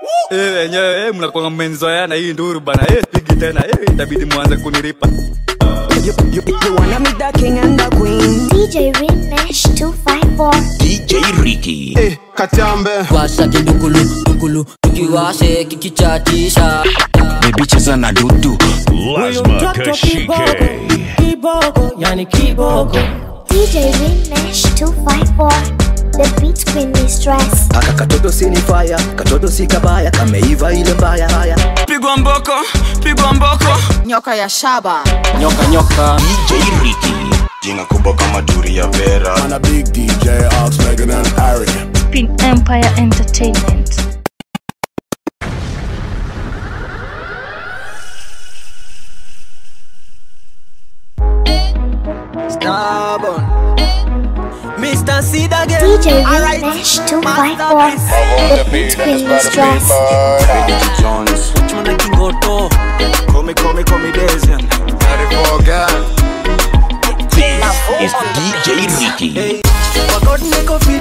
Eh, wenyewe eh, mnakuwa mmenzoeana hii nduru bana. Eh, pigi tena. Eh, itabidi mwanze kunilipa. You, you, you wanna meet the king and the queen? DJ Rimesh 254. DJ Ricky. Eh, katambe washa kindukulu dukulu tukiwashe kikichatisha Baby cheza na dudu. Lazma Kashike. kiboko yani kiboko DJ Rimesh 254. The beat queen mistress. Aka katoto si ni fire, katoto si kabaya, kameiva ile mbaya haya. pigwa mboko pigwa mboko nyoka ya shaba nyoka nyoka DJ Ricky. jina kubwa kama duri ya vera And a big DJ Ox Megan and Harry Pin Empire Entertainment. Stubborn. Mr. Seed again. DJ Rimesh 254. The beat queen mistress. Jones Chuna kingoto. Call me, call me, call me Desian This is DJ Ricky. Hey, wakot niko feel